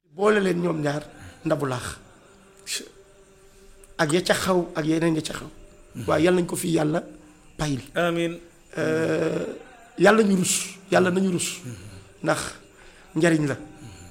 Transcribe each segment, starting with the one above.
boole leen ñoom ñaar ndabu laax ak ya ca xaw ak yeneen ya ca xaw waaye yàlla nañ ko fi yàlla payil amiin yàlla ñu rus yàlla nañu rus ndax njariñ la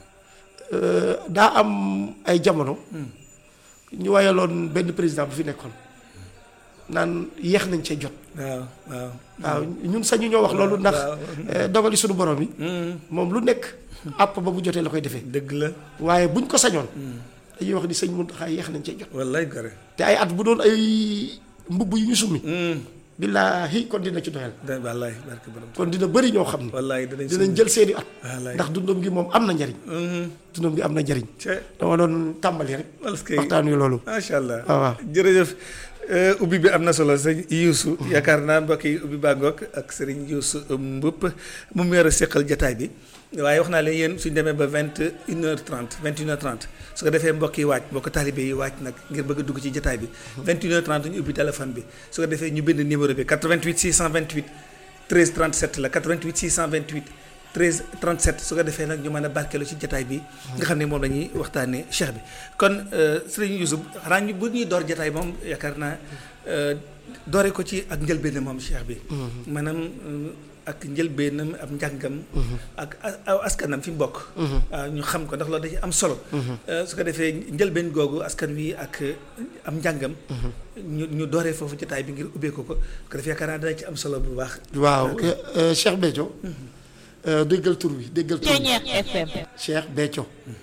daa am ay jamono ñu wayaloon benn président bu fi nekkoon naan yéex nañ cee jot waaw waaw waaw ñun sañu ñoo wax loolu ndax dogali suñu borom yi moom lu nekk àpp ba bu jotee la koy defee dëgg la waaye buñ ko sañoon dañuy wax ni sëñ Muntaxa yéex nañ cee jot wallaay gore te ay at bu doon ay mbubb yu ñu summi billaahi kon dina ci doyal da wallaay barke borom kon dina bëri ñoo xam ne wallaay danañ dinañ jël seeni at wallaay ndax dundam gi moom am na njariñ dundam gi am na njariñ ce dama doon tàmbali rek parce que waxtaan wi loolu macha allah waaw waaw jërëjëf ubbi bi am na solo sëñ Youssou yaakaar naa mbokk yi ubbi baa ngoog ak sëriñ Youssou Mboup mu mu yor a seqal jataay bi waaye wax naa leen yéen suñ demee ba vingt une heure trente vingt une heure trente su ko defee mbokk yi waaj mbokk taalibe yi waaj nag ngir bëgg a dugg ci jataay bi vingt une heure trente ñu ubbi téléphone bi su ko defee ñu bind numéro bi 88 628 13 37 la 88 628 13 37 su ko defee nag ñu mën a barkeelu ci jataay bi nga xam ne moom la ñuy waxtaanee cheikh bi kon sëriñ Youssou xanaa ñu bu ñuy door jataay moom yaakaar naa doore ko ci ak njëlbéenam moom cheikh bi maanaam ak njëlbéenam ab njàngam ak aw askanam fi mu bokk waaw ñu xam ko ndax loolu da ci am solo su ko defee njëlbeen googu askan wi ak am njàngam ñu ñu dooree foofu jataay bi ngir ubbee ko ko ko defee yaakaar naa dana ci am solo bu baax waaw Cheikh Béthio déggal tur wi déggal tur wi Cheikh Béthio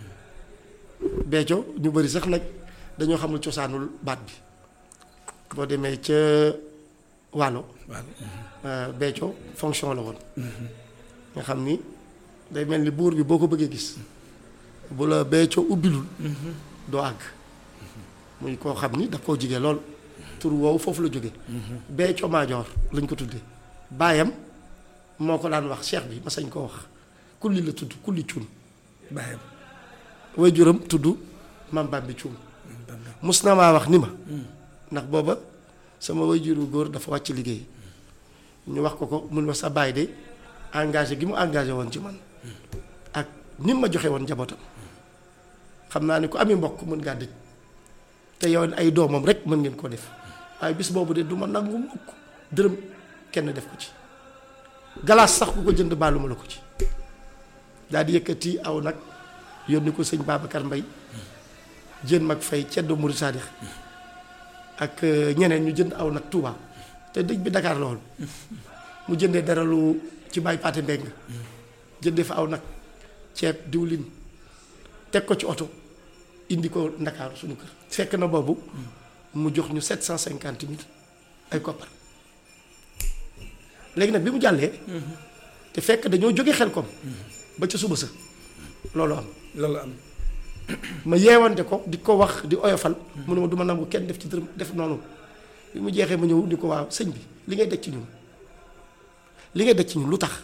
Béthio ñu bëri sax nag dañoo xamul cosaanul baat bi boo demee ca wàllo Béthio fonction la woon nga xam ni day mel ni buur bi boo ko bëggee gis bu la Béthio ubbilul doo àgg muy koo xam ni daf koo jigee lool tur woowu foofu la jóge Béthio Maajoor lañ ko tuddee baayam moo ko daan wax cheikh bi ma sañ koo wax kulli la tudd kulli cuun baayam waajuram tudd mam Bambi cuun mus na maa wax ni ma ndax booba sama waajuru góor dafa wàcc liggéey ñu wax ko ko mun ma sa baay de engagé gi mu engagé woon ci man ak ni ma joxe woon njabootam xam naa ni ku amee mbokk mën ngaa dëj te yow ay doomam rek mën ngeen koo def waaye bis boobu de du ma nangu mukk dërëm kenn def ko ci galaas sax ku ko jënd baaluma la ko ci daal di yëkkati aw nag yónni ko sëñ Babacar Mbay jën mag fay ceddo Murid Saadix ak ñeneen ñu jënd aw nag Touba te dëj bi Dakar loolu mu jëndee dara lu ci bàyyi paate mbeng jëndee fa aw nag ceeb diwlin teg ko ci oto indi ko Ndakaaru suñu kër fekk na boobu mu jox ñu sept cent cinquante mille ay koppar léegi nag bi mu jàllee te fekk dañoo jóge xel kom ba ca suba sa loolu am loolu am ma yeewante ko di ko wax di oyofal mu ne ma du ma nangu kenn def ci dërëm def noonu bi mu jeexee ma ñëw di ko waaw sëñ bi li ngay daj ci ñun li ngay daj ci ñun lu tax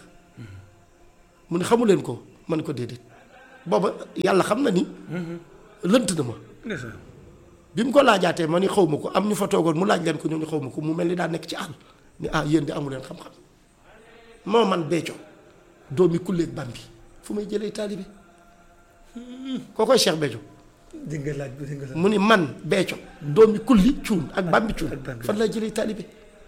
mu ne xamu leen ko man ko déedéet booba yàlla xam na ni lënt na ma bi mu ko laajaatee ma ni xaw ma ko am ñu fa toogoon mu laaj leen ko ñoom ñu xaw ma ko mu mel ni daa nekk ci àll ni ah yéen di amu leen xam-xam moo man Béthio doomi kulleeg Bambi fu may jëlee taalibe koo koy Cheikh Béthio di nga laaj bi di nga laaj mu ni man Béthio doomi kulli cuun ak Bambi cuun ak Bambi. fan lay jëlee taalibe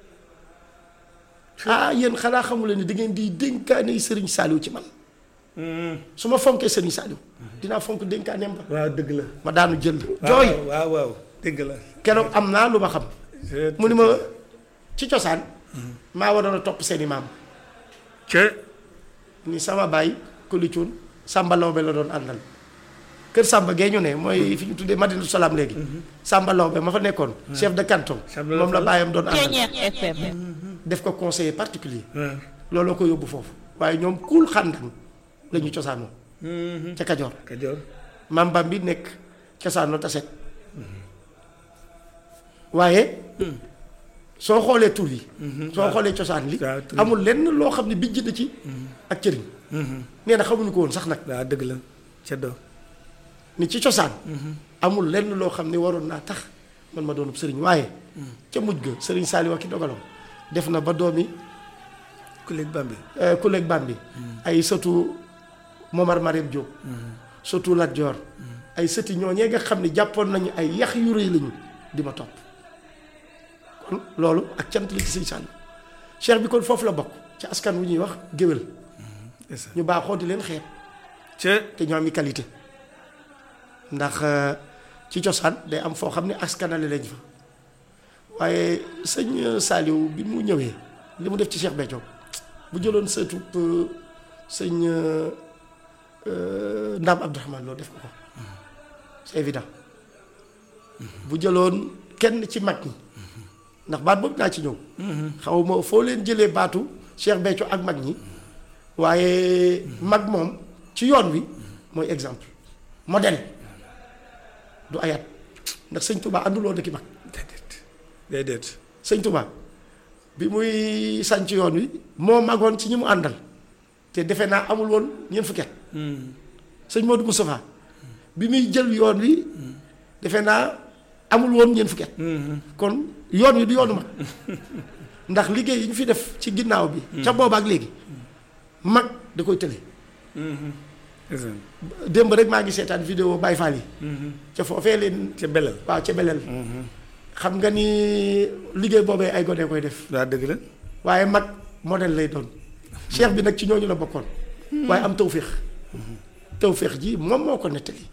ah yéen xanaa xamu leen ni da ngeen di dénkaane Sëriñ Saaliw ci man su ma fonkee Sëriñ Saaliw dinaa fonk dénkaaneem ba waaw dëgg la ma daanu jël jooy waaw waaw dëgg la keroog am naa lu ma xam mu ni ma ci cosaan maa waroon a topp seeni maam ca ni sama baay Kuli Cuun Samba Lawbe la doon àndal kër Samba gee ñu ne mooy fi ñu tuddee Madinatu Salaam léegi Samba Lawbe ma fa nekkoon chef de canton Samba moom la Lawbe. baayam doon àndal Ceeñeex FM def ko conseiller particulier waaw looloo ko yóbbu foofu waaye ñoom kuul xàndan la ñu cosaanoo ca Kajoor Kajoor maam Bam bi nekk cosaanoo taset waaye soo xoolee tur yi soo xoolee cosaan li waaw, tur yi. amul lenn loo xam ne bijj na ci ak cëriñ nee na xamuñu ko woon sax nag waaw dëgg la ca doo ni ci cosaan amul lenn loo xam ne waroon naa tax man ma doonub sëriñ waaye ca mujj ga sëriñ Saaliw ak ki dogalam def na ba doomi ku léegi Bambi kuleeg Bambi ay sëtu Momar Mariam Diop surtout Lat Joor ay sëti ñooñee nga xam ne jàppoon nañu ay yax yu rëy lañu di ma topp kon loolu ak cant li ci sëñ Saliou cheikh bi kon foofu la bokk ci askan wu ñuy wax géwél ndeysaan ñu baaxoo di leen xeeb ca te ñoo am i qualité ndax euh, ci cosaan day am foo xam ne askanale lañ fa waaye sëñ Saliou bi mu ñëwee li mu def ci Cheikh Béthio bu jëloon sëtu euh, sëñ euh, euh, Ndam Abdourahmane Lo def ko ko c'est évident bu jëloon kenn ci mag ñi ndax baat boobu naa ci ñëw xaw ma foo leen jëlee baatu Cheikh Béthio ak mag ñi waaye mag moom ci yoon wi mooy exemple modèle du ayat ndax sëñ Touba ànduloo dëkki mag déedéet déedéet sëñ Touba bi muy sànc yoon wi moo magoon ci ñi mu àndal te defe naa amul woon ñeent fukki at sëñ Modou Moustapha bi muy jël yoon wi defe naa amul woon ñeent fukki at kon yoon wi du yoonu mag ndax liggéey yi ñu fi def ci ginnaaw bi ca booba ak léegi mag da koy tële ndeysaan démb rek maa ngi seetaan vidéo Baye Fall yi ca foofee leen ca belal waaw ca beleel xam nga ni liggéey boobee ay gone koy def waa dëgg la waaye mag modèle lay doon cheikh bi nag ci ñooñu la bokkoon waaye am tawféex tawféex ji moom moo ko nettali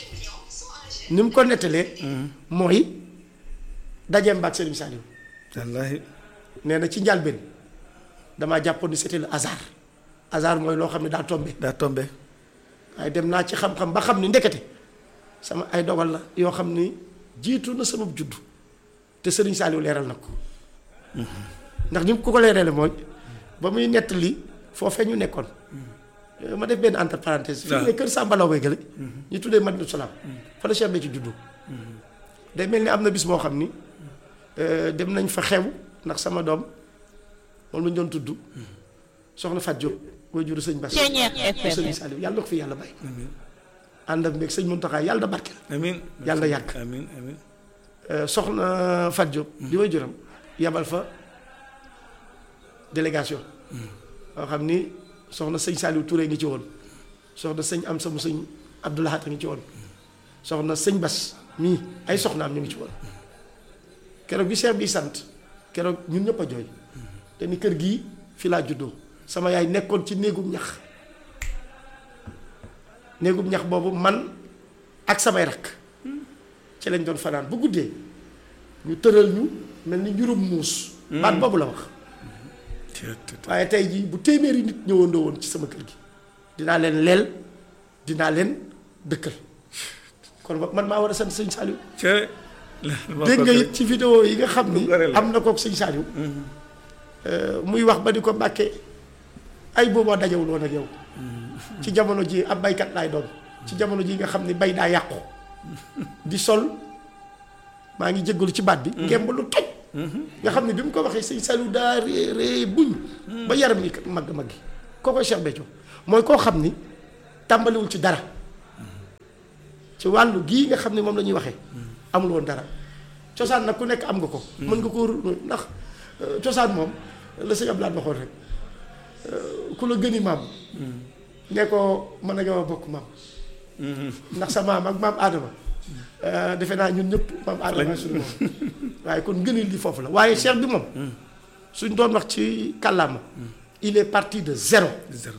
ni mu ko nettalee mooy dajeem baag Serigne Saliou wallaahi nee na ci njàlbeen damaa jàppoon ni c'était le hasard hasard mooy loo xam ne daa tombé daa tombe waaye dem naa ci xam-xam ba xam ni ndekete sama ay dogal la yoo xam ni jiitu na sama juddu te Serigne Saliou leeral na ko ndax ni mu ko ko leerale mooy ba muy nettali foofee ñu nekkoon ma def benn entre parenthèse fii ne kër Samba Law bay gële ñu tuddee Madinatu Salaam fa la Cheikh Béthio ci juddu day mel ni am na bis moo xam ni euh, dem nañ fa xew ndax sama doom moom lañ doon tudd soxna Fat Diop mooy juru sëñ Bass Ceeñeer mu FM. sëñ Saliou yàlla na ko fi yàlla bàyyi ànd ak mbéeg sëñ Mountakha yàlla na barkeel amin Yàlla na yàgg. amin amin Euh, soxna Fat Diop di way juram yabal fa délégation boo xam ni soxna sëñ Saliou Touré ngi ci woon soxna sëñ am samu sëñ Abdoulahat ngi ci woon soxna sëñ Bas mii ay soxnaam ñu ngi ci woon keroog bi seex bi sant keroog ñun ñëpp a jooy te ni kër gii fi laa juddoo sama yaay nekkoon ci néegum ñax néegum ñax boobu man ak samay rakk ci lañ doon fanaan bu guddee ñu tëral ñu mel ni njurum muus baat boobu la wax waaye tey jii bu téeméeri nit ñëwandoo woon ci sama kër gi dinaa leen leel dinaa leen dëkkal kon ba- man maa war a sant sëñ Saliou ca dégg nga it ci vidéo yi nga xam ni Lu gore la. am na kook sëñ Saliou muy wax ba di ko mbàkkee ay booboo dajewul woon ak yow ci jamono ji ab baykat laay doon ci jamono ji nga xam ni bay daa yàqu di sol maa ngi jéggalu ci baat bi ngemb lu toj nga xam ne bi mu ko waxee sëñ Saliou daa ree ree buñ ba yaram yi mag mag gi koo koy Cheikh Béthio mooy koo xam ni tàmbaliwul ci dara ci wàllu gii nga xam ne moom la ñuy waxee amul woon dara cosaan nag ku nekk am nga ko mën nga ko ndax euh, cosaan moom la sëñ Abdoulaye waxoon rek euh, ku la gëni maam ne ko mën a nga bokk maam ndax sa maam ak maam Adama euh, defe naa ñun ñëpp maam Adama suñu moom waaye kon ngënil li foofu la waaye cheikh bi moom suñ doon wax ci kàllaama il est parti de zéro zéro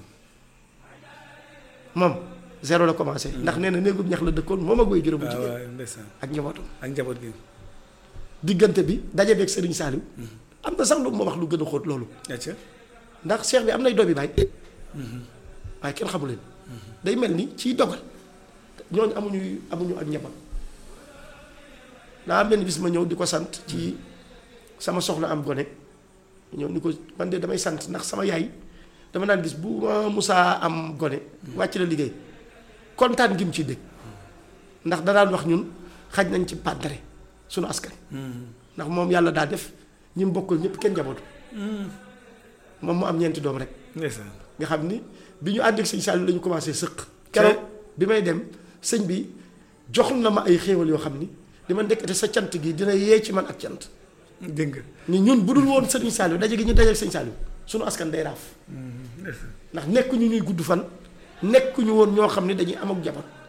moom zéro la commencé ndax nee na néegum ñax la dëkkoon moom ak way juróom bu waaw jigéen waaw ndeysaan ak njabootam ak njaboot gi diggante bi daje beeg Serigne Saliou am na sax lu ma wax lu gën a xóot loolu acca ndax cheikh bi am nay doomi baay waaye kenn xamu leen day mel ni ciy dogal ñooñu amuñu amuñu ak njaboot daa am benn bis ma ñëw di ko sant ci sama soxna am gone ñëw ni ko man de damay sant ndax sama yaay dama naan gis bu ma musaa am gone wàcc la liggéey kontaan gi mu ciy dégg ndax da daan wax ñun xaj nañ ci pàddare sunu askan ndax moom yàlla daa def ñi mu bokkal ñëpp kenn njabootu moom mu am ñeenti doom rek ndeysaan nga xam ni bi ñu ànd ak sëñ Saliou la ñu commencé sëq keroog bi may dem sëñ bi jox na ma ay xéewal yoo xam ni di ma ndekkate sa cant gi dina yee ci man ak cant dégg nga ni ñun bu dul woon sëriñ Saliou daje gi ñu daje ak sëñ Saliou sunu askan day raaf ndeysaan ndax nekkuñu ñuy gudd fan nekkuñu woon ñoo xam ni dañuy am ak jabar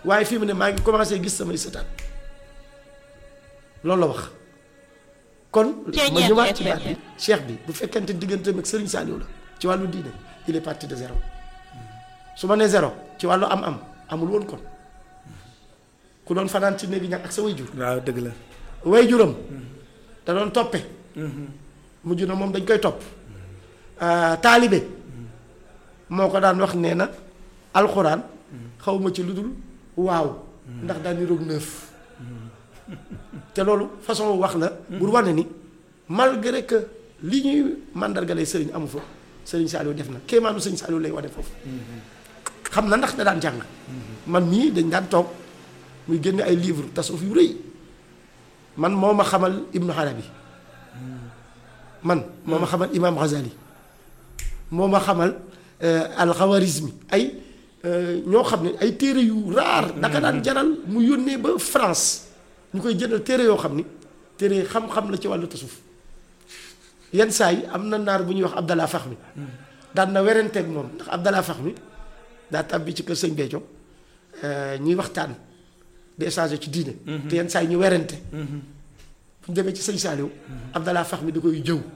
waaye fii mu ne maa ngi commencé gis samay sëtaat loolu la wax kon ma ñëwaat ci baat bi cheikh bi bu fekkente digganteem ak Serigne Saliou la ci wàllu diine il est parti de zéro su ma nee zéro ci wàllu am-am amul woon kon ku doon fanaan ci néegi ñàkk ak sa way jur waaw dëgg la way juram da doon toppe mujj na moom dañ koy topp taalibe moo ko daan wax nee na alxuraan xawma ci lu dul waaw ndax daan ni roog neuf te loolu façon wax la pour wane ni malgré que li ñuy màndargalee sëriñ amu fa sëriñ Saliou def na kéemaanu sëriñ Saliou lay wane foofu xam na ndax da daan jàng man mii dañ daan toog muy génne ay livre tasawuf yu rëy man moo ma xamal Ibnu Arabi man moo ma xamal Imam Ghazali moo ma xamal alxawarismi ay ñoo xam ne ay téere yu raar daka daan jaral mu yónnee ba France ñu koy jëndal téere yoo xam ni téere xam-xam la ci wàllu tasawuf yenn saa yi am na naar bu ñuy wax Abdallah Faxmi daan na werenteeg moom ndax Abdallah Faxmi daa tàbbi ci kër sëñ Béthio ñuy waxtaan di échanger ci diine te yenn saa yi ñu werante bu ñu demee ci sëñ Saliou Abdallah Faxmi da koy jëw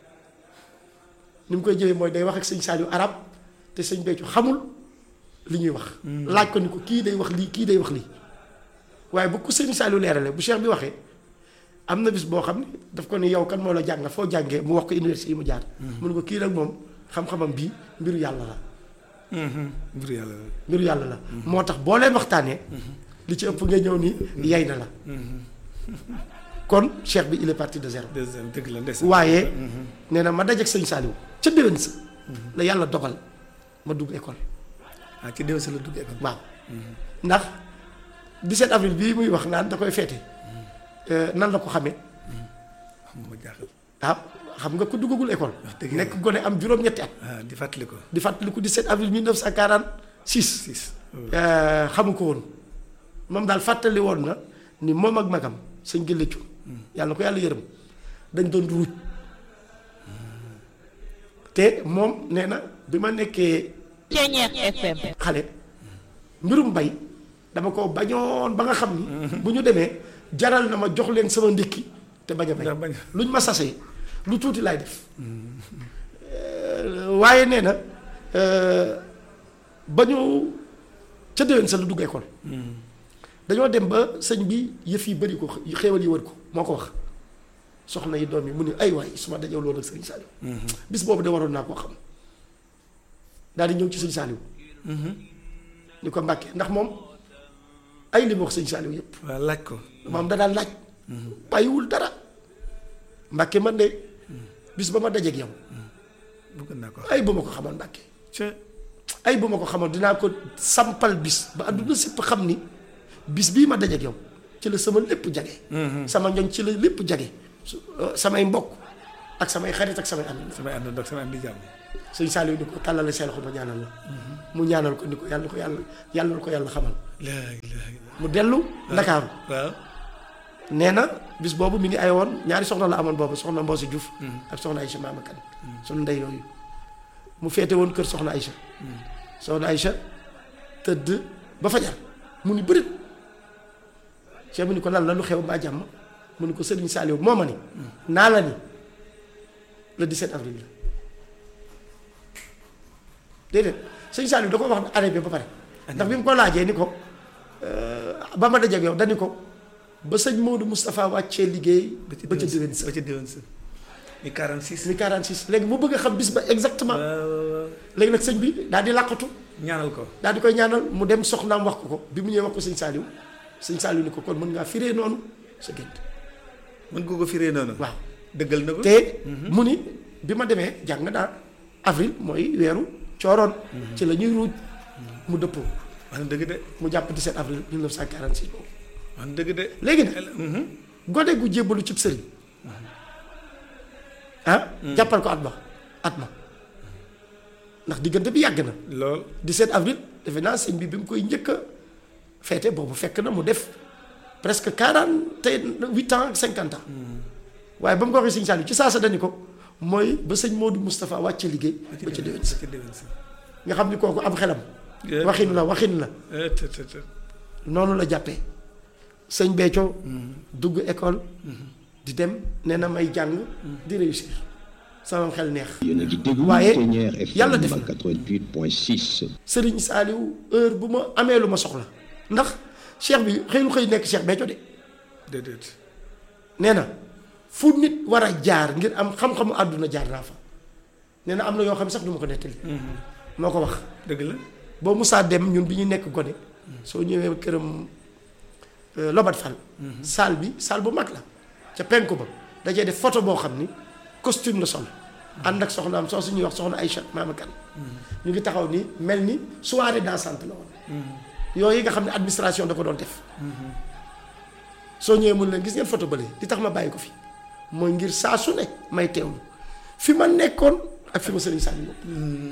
ni mu koy jëwee mooy day wax ak sëñ Saliou arab te sëñ Béthio xamul li ñuy wax laaj ko ni ko kii day wax lii kii day wax lii waaye bu ko sëñ Saliou leerale bu cheikh bi waxee am na bis boo xam ne daf ko ni yow kan moo la jàng foo jàngee mu wax ko université yi mu jaar mu ne ko kii nag moom xam-xamam bii mbiru yàlla la mbiru yàlla la mbiru yàlla la moo tax boo leen waxtaanee li ci ëpp nga ñëw ni yay na la kon cheikh bi il est parti de zéro deuxième dëgg la ndeysaan waaye nee na ma dajeek sëñ Saliou ca déwén sa la yàlla dogal ma dugg école ah ci déwén sa la dugg école waaw ndax 17 avril bii muy wax naan da koy feete nan la ko xamee xam nga ma jaaxal ah xam nga ku duggagul école dëgg nekk gone am juróom-ñetti at ah di fàttali ko di fàttaliku 17 avril 1946 six xamu ko woon moom daal fàttali woon na ni moom ak magam sëñ gëlëcu yàlla na ko yàlla yërëm dañ doon ruuj te moom nee na bi ma nekkee Ceñeex FM. xale mbirum bay dama ko bañoon ba nga xam ni bu ñu demee jaral na ma jox leen sama ndékki te bañ a bay ndax bañ luñ ma sasee lu tuuti laay def waaye nee na ba ñu ca déwén sa lu dugg école dañoo dem ba sëñ bi yëf yi bëri ko xéewal yi wër ko moo ko wax soxna yi doom yi mu ne ay waay su ma dajew loolu ak sëñ Saliou bis boobu de waroon naa koo xam daal di ñëw ci sëñ Saliou ni ko mbàkkee ndax moom ay li mu wax sëñ Saliou yëpp waaw laaj ko moom da daan laaj bàyyiwul dara mbàkke man de bis ba ma dajeeg yow bëgg naa ko ay bu ma ko xamoon mbàkke ca ay bu ma ko xamoon dinaa ko sampal bis ba àdduna sépp xam ni bis bii ma dajeeg yow ci la sama lépp jage sama ñoñ ci la lépp jage su samay mbokk ak samay xarit ak samay am samay ànd ndox samay am di jàmm sëñ Saliou ni ko tàllale seen loxo ma ñaanal la mu ñaanal ko ni ko yàlla ko yàlla yàlla na ko yàlla xamal laa ilaaha illa mu dellu Ndakaaru waaw nee na bis boobu mi ngi ay woon ñaari soxna la amoon boobu soxna Mboosi Diouf ak soxna Aïcha Maama Kan sunu ndey yooyu mu féete woon kër soxna Aïcha soxna Aïcha tëdd ba fajar mu ni bërit Cheikh mu ni ko lan la lu xew mbaa jàmm mu ni ko Sëriñ Saliou moo ma ni naa la ni le 17 avril la déedéet Sëriñ Saliou da ko wax année bi ba pare ndax bi mu ko laajee ni ko ba ma dajeeg yow dani ko ba sëñ Maodo Moustapha wàccee liggéey ba ca déwén sa ba ca déwén sa mi 46 mi 46 léegi mu bëgg a xam bis ba exactement waaw léegi nag sëñ bi daal di làqatu ñaanal ko daal di koy ñaanal mu dem soxnaam wax ko ko bi mu ñëwee wax ko sëñ Saliou sëñ Saliou ni ko kon mën ngaa firee noonu sa gént mën nga ko firee noonu waaw dëggal na ko te mu ni bi ma demee jàng daal avril mooy weeru cooroon ci la ñuy ruuj mu dëppoo wax na dëgg de mu jàpp 17 avril 1946 boobu wax na dëgg de léegi nag gone gu jébbalu cib sëriñ ah jàppal ko at ma at ma ndax diggante bi yàgg na lool 17 avril defe naa sëñ bi bi mu koy njëkk a feete boobu fekk na mu def presque 48 ans 50 ans waaye ba mu ko waxee sëñ Saliou ci saa sa dañu ko mooy ba sëñ Modou Moustapha wàcce liggéey ba ca déwén sa ba ca déwén sa nga xam ni kooku am xelam Yeah. waxin la waxin la Eh, te te te noonu la jàppee sëñ Béthio dugg école di dem nee na may jàng di réussir sama xel neex yéen a ngi déglu waaye Ténière yàlla FM def na 88.6 sëriñ Saaliw heure bu ma amee lu ma soxla ndax cheikh bi xëy lu xëy nekk cheikh Béthio de déedéet nee na fu nit war a jaar ngir am xam-xamu àdduna jaar naa fa nee na am na yoo xam ne sax du ma ko nettali moo ko wax dëgg la boo musaa dem ñun bi ñu nekk gone soo ñëwee këram euh, Lobat Fall salle bi salle bu mag la ca penku ba dajee def photo boo xam ni costume la sol ànd ak soxnaam soo suñuy wax soxna Aïcha maama kan ñu ngi taxaw ni mel ni soirée dansante la woon yooyu nga xam ne administration da ko doon def soo ñëwee mun leen gis ngeen photo bële li tax ma bàyyi ko fi mooy ngir saa su ne may teewlu fi ma nekkoon ak fi ma sëriñ Saliou bopp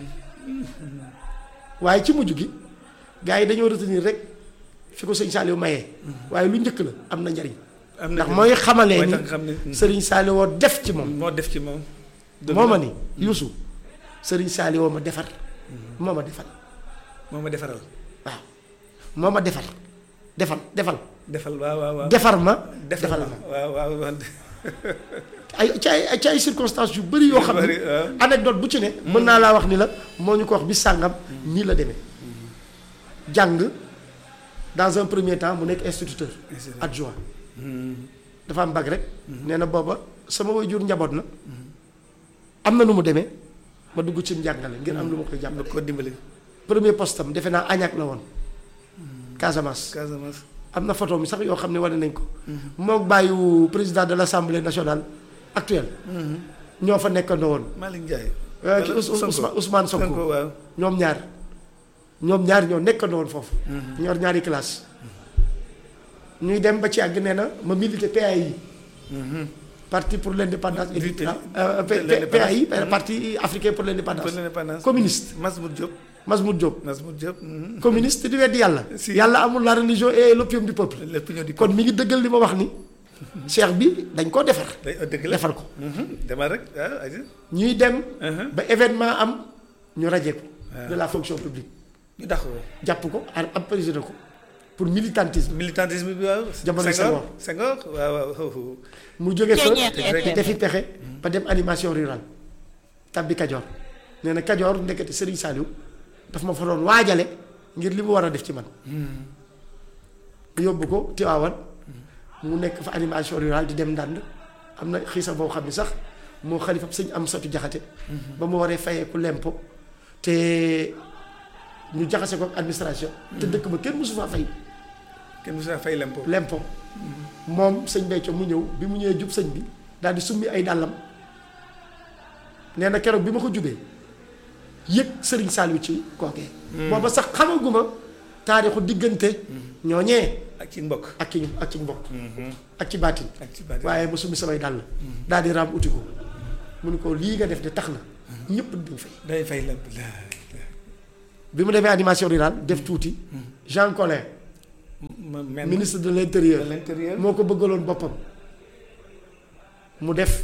waaye ci mujj gi gars yi dañoo retenir rek fi ko sëriñ Saliou mayee waaye lu njëkk la am na njariñ am na ndax mooy xamalee mooy ni tax nga xam ne sëriñ Saliou woo def ci moom moo def ci moom dëgg moo la. ma ni Youssou sëriñ Saliou woo ma defar moo ma defal moo ma defaral waaw moo ma defar defal defal defal waaw waaw waaw defar ma defal defal ma ma waaw waaw waaw ay ci ay ci ay circonstances yu bëri yoo xam bari, ne waaw. anecdote bu ci ne mën naa laa wax ni la moo ñu ko wax bi sàngam nii la demee jàng dans un premier temps mu nekk instituteur Instituteur. adjoint dafa am bac rek nee na booba sama waajur njaboot na am na nu mu demee ma dugg ci njàngale ngir am lu ma koy nga jàppale ko dimbali premier poste am defe naa Agnac la woon Casamance Casamance am na photo mi sax yoo xam ne wane nañ ko mook bàyyu président de l'Assemblée nationale actuelle ñoo fa nekkandoo woon Malick Ndiaye Euh, ki Wala Ous- Ous- Sonko. Ousmane Ousmane Sonko Sonko waaw ñoom ñaar ñoom ñaar ñoo nekkandoo woon foofu. ñor ñaari classe ñuy dem ba ci àgg nee na ma milité PAI. parti pour l'indépendance et Milité- euh, P- P- l'indépendance. PAI parti africain pour l'indépendance pour l'indépendance communiste Masmoud Diop Masmoud Diop Masmoud Diop mhm. communiste di weddi yàlla. Si. yàlla amul la religion et l'opium du peuple. l'opinion du kon mi ngi dëggal li ma wax ni. cheikh bi dañ koo defar. day dëgg la defar ko Mhm. demal rek waaw ayca ñuy dem. Mhm. ba événement am ñu rajee ko. de la fonction publique. ñu dax ko jàpp ko ar ab président ko pour militantisme militantisme bi waaw Jamono Senghor Senghor waaw waaw waaw mu jóge fa Ceeñeer di FM. defi pexe ba dem animation rurale tabbi Kajoor nee na Kajoor ndekete Serigne Saliou daf ma fa doon waajale ngir li mu war a def ci man mu yóbbu ko Tiwaawan mu nekk fa animation rurale di dem ndànd am na xiisa boo xam ne sax moo xalifa sëñ am satu jaxate ba mu waree fayeeku lempo te ñu jaxase ko ak administration te dëkk ba kenn mosu faa fay kenn musu fay lempo lempo moom sëñ Béthio mu ñëw bi mu ñëwee jub sëñ bi daal di summi ay dàllam nee na keroog bi ma ko jubee yëg sëriñ Saliou ci kookee booba sax xamaguma taarixu diggante ñooñee ak ci mbokk ak ci ak ci mbokk ak ci baatin ak ci bàtt waaye ma summi samay dàll daal di raam uti ko mu ni ko lii nga def de tax na ñëpp dañ fay day fay lemp bi mu demee animation rurale def tuuti Jean Collin ma mel ministre de l'intérieur de l'intérieur moo ko bëggaloon boppam mu def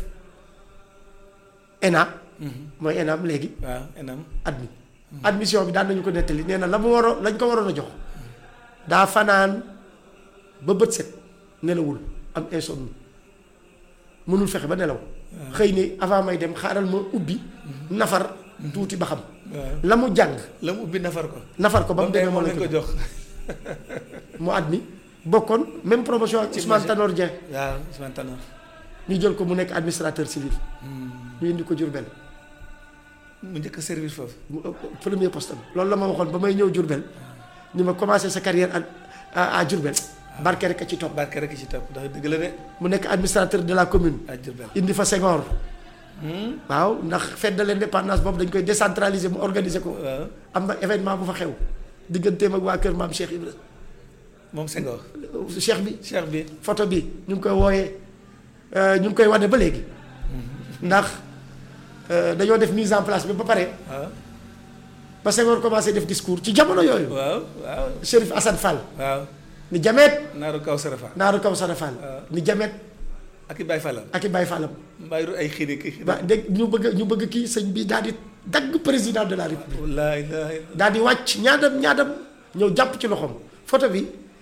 ENA mooy ENAM léegi waaw enam admis admission bi daan nañu ko nettali nee na la mu waroon lañ ko waroon a jox daa fanaan ba bët set nelawul am insomnie mënul fexe ba nelaw xëy ni avant may dem xaaral ma ubbi nafar tuuti ba xam waaw la mu jàng la mu ubbi nafar ko nafar ko ba mu demee moo moo leen ko lañ ko jox mu admis bokkoon même promotion ak Ci Ousmane projet. Tanor Dieng waaw Ousmane Tanor ñu jël ko mu nekk administrateur civil ñu indi ko Diourbel mu njëkk a servir foofu mu ëpp- premier poste am loolu la ma waxoon ba may ñëw Diourbel ni ma commencé sa carrière à à à Diourbel barke rek a ci topp barke rek ci topp ndax dëgg la de mu nekk administrateur de la commune à Diourbel indi fa Senghor waaw ndax fête de l'indépendance boobu dañ koy décentraliser mu organiser ko waaw am na événement bu fa xew digganteem ak waa kër maam Cheikh Ibra moom Senghor Cheikh bi cheikh bi photo bi ñu ngi koy wooyee euh, ñu ngi koy wane ba léegi ndax euh, dañoo def mise en place bi ba pare waaw ba Senghor commencé def discours ci jamono yooyu waaw waaw Chérif Assane Fall waaw ni jameet naaru kaw sarafa naaru kaw Sara Fall waaw. ni jameet ak i Baay Fallam ak i Baye Fallam mbaayiru ay xiiri ki ba dégg ñu bëgg ñu bëgg kii sëñ bi daal di dagg président de la république laa ilaaha illa daal di wàcc ñaadam ñaadam ñëw jàpp ci loxoom photo bi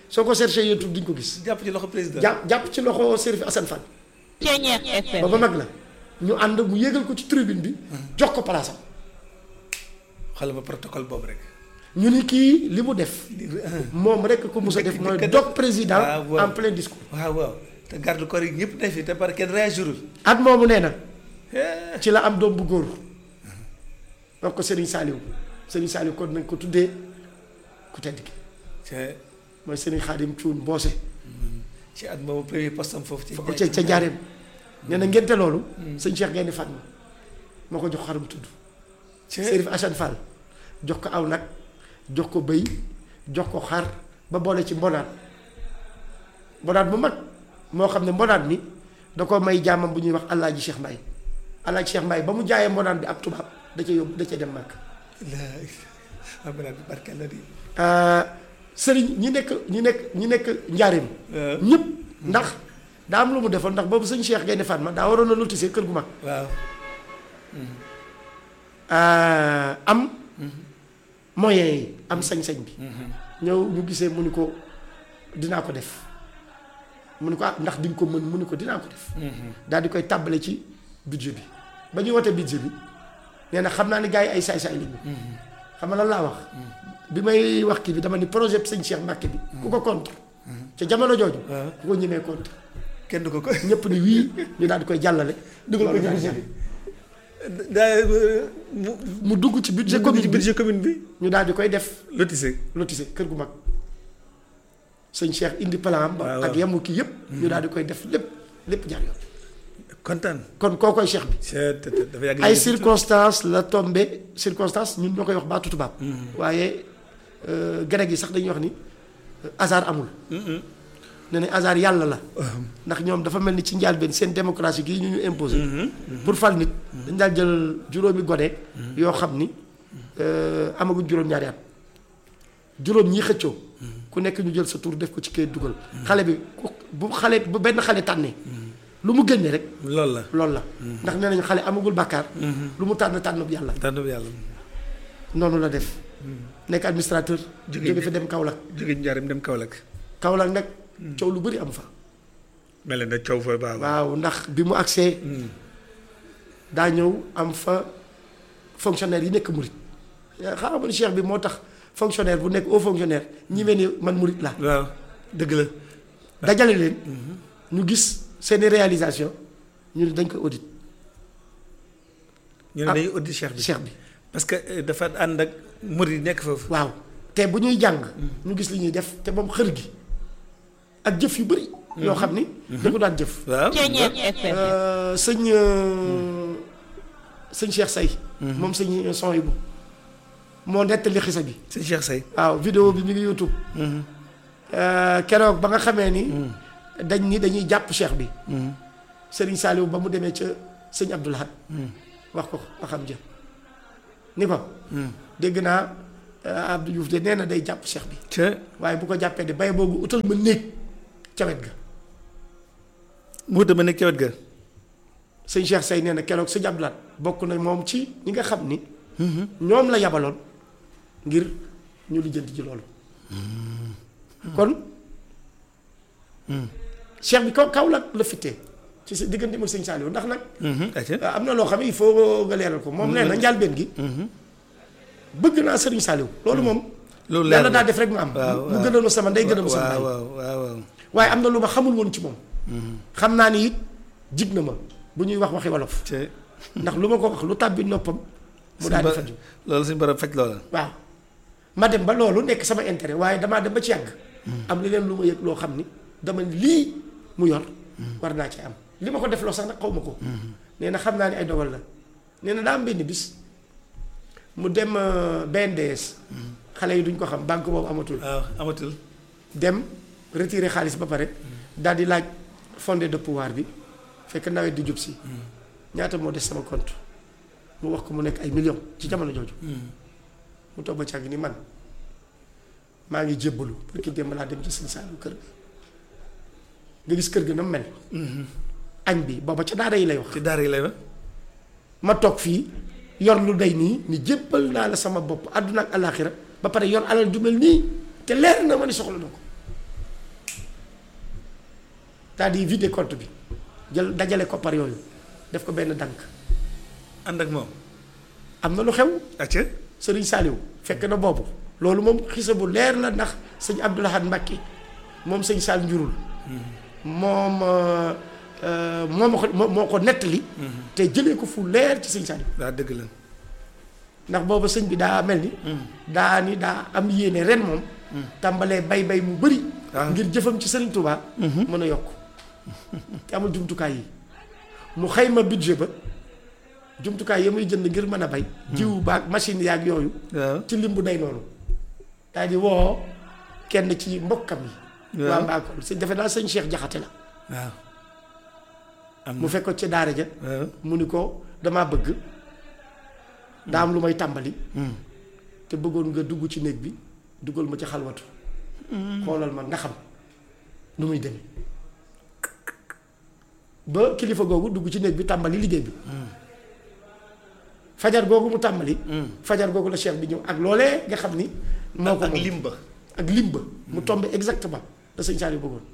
soo ko cherché YouTube di nga ko gis jàpp ci loxo président. jàpp jàpp ci loxo Serif Assane Fall Ceeñeex FM. booba mag la ñu ànd mu yégal ko ci tribune bi jox ko palaasam xoolal ma protocole boobu rek. ñu ni kii li mu def moom rek ko mos a def Dëkk- mooy dëkk- dog président Ah, waaw. en plein discours waaw waaw te garde corps yi ñëpp ne fi te par kenn réagirul. at moomu nee na Eh, ci la am doom bu góor donc ko Serigne Saliou Serigne Saliou kon nañ ko tuddee ku tedd ki ca mooy Serigne Khadim Thioune Mboose ci at moomu premier poste am foofu. ci fa ca ca njaareem nee na ngénte loolu sëñ Cheikh Gaynde Fatma moo ko jox xar mu tudd Serif Assane Fall jox ko aw nag jox ko bëy jox ko xar ba boole ci mbonaat mbonaat bu mag moo xam ne mbonaat mi da ko may jaamam bu ñuy wax Alaaji Cheikh Mbaye Alaaji Cheikh Mbaye ba mu jaayee mbonaat bi ab tubaab da ca yóbbu da ca dem màkk xam naa bi barkeel la di. sëriñ ñi nekk ñi nekk ñi nekk njaareem waaw ñëpp ndax daa am lu mu defoon ndax boobu sëñ Cheikh Gaynde Fatma daa waroon a lotissé kër gu mag waaw. am moyens yi am sañ-sañ bi ñëw ñu gisee mu ni ko dinaa ko def mu ni ko ah ndax di nga ko mën mu ni ko dinaa ko def daal di koy tàbbale ci budget bi ba ñuy wote budget bi nee na xam naa ni gars yi ay saay-saay lañu xam nga lan laa wax bi may wax kii bi dama ni projet bi sëñ Cheikh Mbacke bi ku ko contre ca jamono jooju waaw. ku ko ñemee contre kenn du ko ko. ñëpp ni wii ñu daal di koy jàllale dugal ko ci budget bi daa mu mu dugg ci budget commune commune bi budget commune bi. ñu daal di koy def lotissé. lotissé kër gu mag sëñ Cheikh indi plan ba waaw, ak waaw. yamu kii yëpp ñu daal di koy def lépp lépp jaar yoon kontaan. kon koo koy Cheikh bi c'est dafa yàgg. ay circonstances la tombé circonstances ñun ñoo koy wax baatu tubaab waaye grec yi sax dañuy wax ni euh, hasard amul ne ne hasard yàlla la ndax ñoom dafa mel ni ci njëlbéen seen démocratie gii ñu ñu imposé pour fal nit dañ daal jël juróomi gone yoo xam ni euh, amaguñ juróom-ñaari at juróom ñii xëccoo ku nekk ñu jël sa tur def ko ci kayit dugal xale bi ku bu xale bu benn xale tànnee lu mu génne rek loolu la. loolu la ndax nee nañu xale amagul bàkkaar lu mu tànn tànn bu yàlla tànn bi yàlla. noonu la def nekk administrateur Jóge jóge bi- fi dem Kaolack jóge njaarim dem Kaolack. Kaolack nag coow lu bëri am fa mel na coow fa baax. waaw ndax bi mu agsee daa ñëw am fa fonctionnaire yi nekk murit xam nga ni cheikh bi moo tax fonctionnaire bu nekk haut fonctionnaire ñi mel ni man murit la waaw dëgg la. dajale leen ñu gis seeni réalisation ñu ne dañ koy audit ñu ne Ah. dañuy audit cheikh bi. cheikh bi parce que euh, dafa ànd ak murid yi nekk foofu. waaw te bu ñuy jàng ñu gis li ñuy def te moom xër gi ak jëf yu bëri yoo xam ni da ko daan jëf waaw. Ceeñeex FM. Euh, sëñ euh, sëñ Cheikh Say moom sëñ son yi bu moo nettali xisa bi sëñ Cheikh Say. waaw vidéo bi mi ngi YouTube Euh, keroog ba nga xamee ni dañ ni dañuy jàpp cheikh bi Serigne Saliou ba mu demee ca sëñ Abdou Lahad wax ko ko xam jë ni ko dégg naa euh, Abdou Diouf de nee na day jàpp cheikh bi ca waaye bu ko jàppee de bay boobu utal ma néeg ca wet ga mu dama nekk ca wet ga. sëñ Cheikh Say nee na keroog sëñ Abdou Lahad bokk na moom ci ñi nga xam ni ñoom la yabaloon ngir ñu lijjanti ci loolu kon cheikh bi kaw kaw la la fittee ci sa diggante ak sëñ Saliou ndax nag ayca. am na loo xam ne il faut nga leeral ko moom nee na njàlbeen gi bëgg naa sëriñ Saliou loolu moom loolu leer yàlla na. daa def rek mu am waaw mu gënoon ma sama ndey gënoon ma sama waaw baay waaw waaw waaw. waaye am na lu ma xamul woon ci moom xam naa ni it jig na ma bu ñuy wax waxi wolof ca ndax lu ma ko wax lu tàbbi noppam mu daal di faju loolu suñu borom faj loola. waaw ma dem ba loolu nekk sama intérêt waaye damaa dem ba ci yàgg am leneen lu ma yëg loo xam ni dama ni lii mu yor war naa ci am li ma ko def loo sax nag xaw ma ko nee na xam naa ni ay dogal la nee na daa am benn bis mu dem euh, BNDS xale yi duñ ko xam banque boobu amatul waaw amatul. dem retirer xaalis ba pare daal di laaj fondé de pouvoir bi fekk nawet di jub si ñaata moo des sama compte mu wax ko mu nekk ay millions ci jamono jooju mu toog ba càgg ni man maa ngi jébbalu parce que démb laa dem ci sëñ Saliou kër ga nga gis kër ga na mu mel añ bi booba ca daara yi lay wax ci daara yi lay wax. ma toog fii yor lu day nii ni jébbal naa la sama bopp àdduna ak alaaxira ba pare yor alal ju mel nii te leer na ma ni soxla na ko daal di vider compte bi jël dajale koppar yooyu def ko benn dànk ànd ak moom am na lu xew acca sëriñ Saliou fekk na boobu loolu moom xisa bu leer la ndax sëñ Abdoul Ahad Mbacké moom sëñ Sall njurul moom euh, euh, moo ma ko moo moo ko nettali te jëlee ko fu leer ci sëñ Saliou daa dëgg la ndax booba sëñ bi daa mel ni daa ni daa am yéene ren moom tàmbalee bay bay mu bëri Ah. ngir jëfam ci sëriñ Touba mën a yokk te amul jumtukaay yi mu xayma budget ba jumtukaay ya muy jënd ngir mën a bay jiw baag machine yaag yooyu waaw ci lim bu day noonu daal di woo kenn ci mbokkam yi Waaw. waa Mbakol sëñ defe naa sëñ Cheikh Jaxate la waaw am mu fekk ko ci daara ja waaw mu ni ko damaa bëgg daa am lu may tàmbali te bëggoon nga dugg ci néeg bi dugal ma ci xalwatu xoolal ma nga xam nu muy demee ba kilifa googu dugg ci néeg bi tàmbali liggéey bi fajar googu mu tàmbali fajar googu la cheikh bi ñëw ak loolee nga xam ni moo ko ak moom lim ba ak lim ba mu tombé exactement da sëñ Saliou bëggoon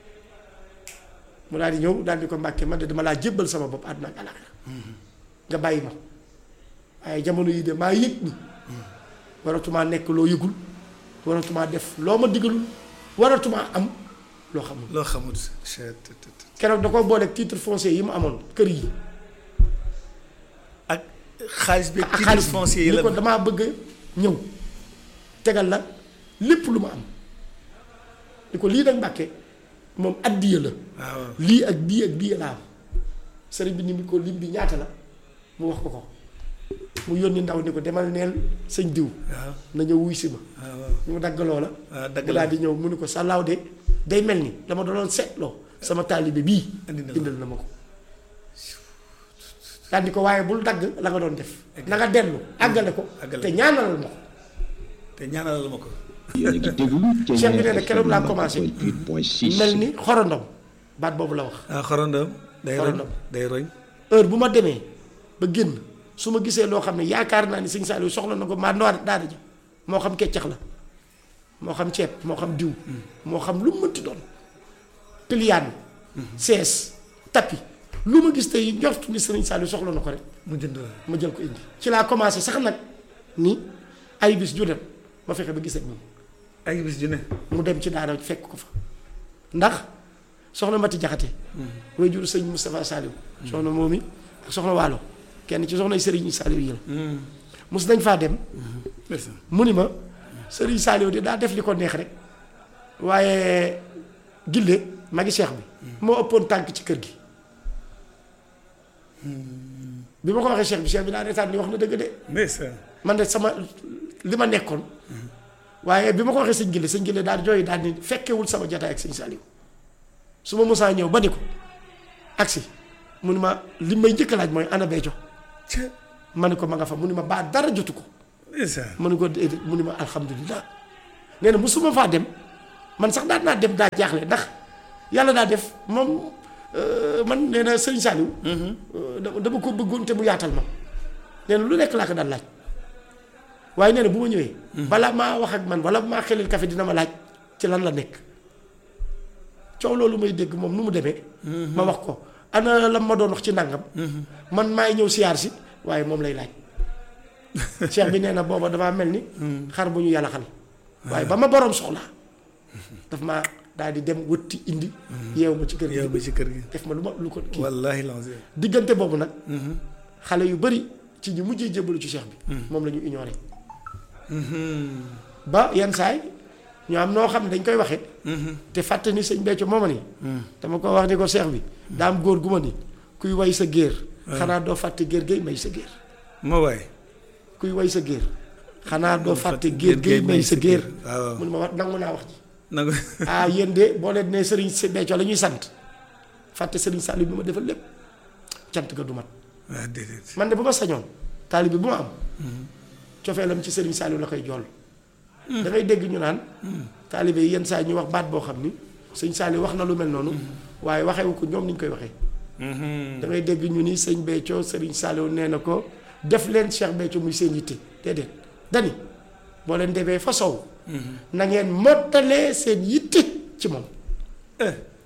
mu daal di ñëw daal di ko mbàkke man de dama laa jébbal sama bopp àdduna ak àllaaxira nga bàyyi ma waaye jamono yi de maa yëg ni waratumaa nekk loo yëgul waratumaa def loo ma digalul waratumaa am loo xamul loo xamut chet keroog da ko booleeg titre foncier yi mu amoon kër yi ak xaalis bi ak titre xaalis bi foncier yi ni la ko damaa bëgg a ñëw tegal la lépp lu ma am ni ko lii nag mbàkke moom addiya la waaw lii ak bii ak bii laa am sëriñ bi ni mu ko lim bi ñaata la mu wax ko ko mu yónni ndaw ni ko demal neel sëñ diw waaw na ñëw wuy si ma waaw waaw mu dagg loola waaw dagg mu la daal di ñëw mu ni ko sàllaaw de day mel ni dama doon seetloo sama taalibe bii Indi na la. indil na ma ko daal di ko waaye bul dagg la nga doon def na nga dellu àggale ko Àggale te ko. ñaanalal ma ko te ñaanalal ma ko yéen a ngi déglu Cheikh bi nee na Thiéniere keroog laa FM commencé 88.6 mel ni xorondom baat boobu la wax ah xorondom day roñ Xorondom. day roñ heure bu ma demee ba génn su ma gisee loo xam ne yaakaar naa ni sëñ Saliou soxla na ko maa noor daara ja moo xam keccax la moo xam ceeb moo xam diw moo xam lu mu mënti doon piliyaan sees tapis lu ma gis tey njort ni sëriñ Saliou soxla na ko rek mu jënd la ma jël ko indi ci laa commencé sax nag ni ay bis ju dem ma fexe ba gisee moom ay bis ju ne mu dem ci daara fekk ko fa ndax soxna Mati Jaxate way jur sëñ Moustapha Saliou soxna moom i ak soxna Waalo kenn ci soxna Sëriñ Saliou yi la mos nañ faa dem ndeysaan mu ni ma Sëriñ Saliou de daa def li ko neex rek waaye gille magi cheikh bi moo ëppoon tànk ci kër gi bi ma ko waxee cheikh bi cheikh bi daa reetaan ni wax na dëgg de ndeysaan man de sama li ma nekkoon waaye bi ma ko waxee sëñ Gille sëñ Gille daal jooy daal ni fekkewul sama jataay ak sëñ Saliou su ma mosaa ñëw ba ni ko agsi mu ni ma li may njëkk a laaj mooy ana Béthio ca ma ni ko ma nga fa mu ni ma baa dara jotu ko ndeysaan ma ni ko déedéet mu ni ma alhamdulilah nee na musuma faa dem man sax daan naa dem daa jaaxle ndax yàlla daa def moom euh, man nee na sëñ Saliou euh, dama dama ko bëggoon te mu yaatal ma nee na lu nekk laa ko daan laaj waaye nee na bu ma ñëwee balaa maa wax ak man wala maa xelil café dina ma laaj ci lan la nekk coow loolu may dégg moom nu mu demee ma wax ko ana la ma doon wax ci nangam man maay ñëw siyaar si waaye moom lay laaj cheikh bi nee na booba damaa mel ni xar bu ñu yàlla xal waaye ba ma boroom soxlaa daf ma daal di dem wëtti indi yeew ma ci kër yow gi ba ci kër gi def ma lu ma lu ko kii wallahi lancé diggante boobu nag xale yu bari ci ñu mujjee jébbalu ci cheikh bi moom la ñu ignoré ba yenn saay ñu am noo xam ne dañ koy waxee te fàtte ni sëñ Béthio mooma ni dama ko wax ni ko cheikh bi daa am góor gu ma ni kuy way sa géer xanaa doo fàtte géer gay may sa géer moo waay kuy way sa géer xanaa doo fàtte géer gay may sa géer waaw mu ne ma wax nangu naa wax ji nangu ah yéen de boo leen nee sëriñ si Béthio la ñuy sant fàtte sëriñ Saliou bi ma defal lépp cant ga du mat waaw déedéet man de bu ma sañoon taalibe bu ma am cofeelam ci sëriñ Saliou la koy jool da ngay dégg ñu naan taalibe yi yenn saa ñu wax baat boo xam ni sëñ Saliou wax na lu mel noonu waaye waxewu ko ñoom ni ñu koy waxee da ngay dégg ñu ni sëñ Béthio sëriñ Saliou nee na ko def leen Cheikh Béthio muy seen yitte déedéet dani boo leen demee fa sow na ngeen mottalee seen yitte ci moom eh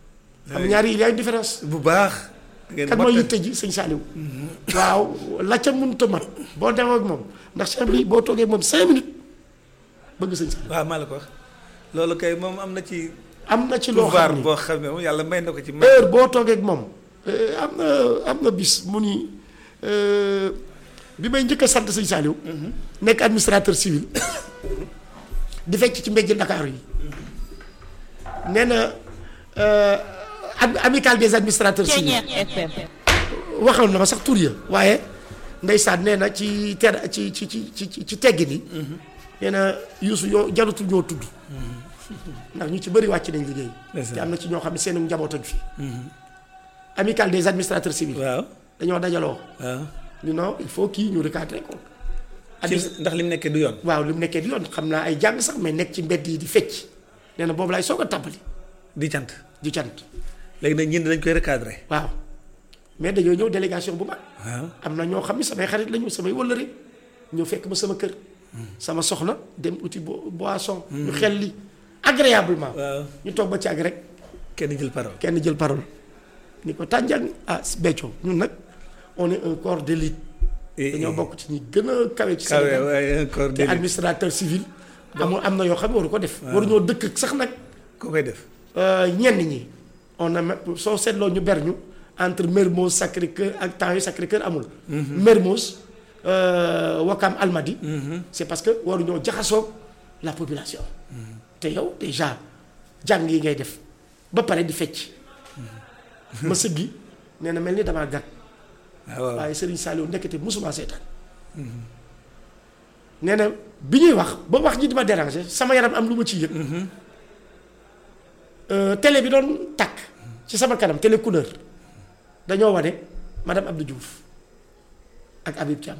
xam nga ñaari il y a une différence bu baax. ngeen kan mooy mottali. yitte ji sëñ Saliou waaw la ca mënut a mat boo demee ak moom ndax cheikh bi boo toogee moom cinq minutes bëgg sëñ Saliou waaw maa la ko wax loolu kay moom am na ci am na ci loo pouvoir xam ni boo xam ne moom yàlla may na ko ci may heure boo toogee ak moom eh, am na am na bis mu ni eh, bi may njëkk a sant sëñ Saliou nekk administrateur civil di fecc ci mbéjji Ndakaaru yi nee na eh, am- amicale des administrateurs civils Ceñeex FM. waxoon na ma sax tur ya waaye ndeysaan nee na ci ter ci ci ci ci ci teggin yi nee na Youssou yoo jarutul ñoo tudd ndax ñu ci bëri wàcc nañ liggéey Ndeysaan. te am na ci ñoo xam ne seen njaboot ak fi amicale des administrateurs civils waaw dañoo dajaloo waaw ñu non il faut kii ñu recadrer ko ci Admis- ndax li mu nekkee du yoon waaw li mu nekkee di yoon xam naa ay jàng sax mais nekk ci mbedd yi di fecc nee na boobu laay soog a tàmbali di cant di cant léegi nag ñun dañ koy recadrer waaw mais dañoo ñëw délégation bu mag waaw am na ñoo xam ne samay xarit lañu samay wëllëre ñëw fekk ma sama kër sama soxna dem uti bo- boisson ñu xel li agréablement waaw ñu toog ba ci ak rek kenn jël parole kenn jël parole ni ko tànjang ah Béthio ñun nag on est un corps d'élite Eh, dañoo eh. bokk ci ñi gën a kawe ci kawe Sénégal waaye encore te déedéet administrateur civil amul am na yoo xam ne waru ko def waruñoo dëkk ak sax nag koo koy def euh, ñenn ñi on a même soo seetloo ñu ber ñu entre Mermoz Sacré-Cœur ak temps yu Sacré-Cœur amul. Mermoz euh, Wakam Almadi. c'est parce que waruñoo jaxasoo la population. te yow déjà jàng yi ngay def ba pare di fecc. ma sëggi nee na mel ni damaa gàtt waaw waaw waaye Serigne Saliou ndekete musuma seetaan. nee na bi ñuy wax ba wax ji di ma déranger sama yaram am lu ma ciy yëg. Euh, télé bi doon takk ci sama kanam télé couleur dañoo wane madame Abdou Diouf ak Habib Thiam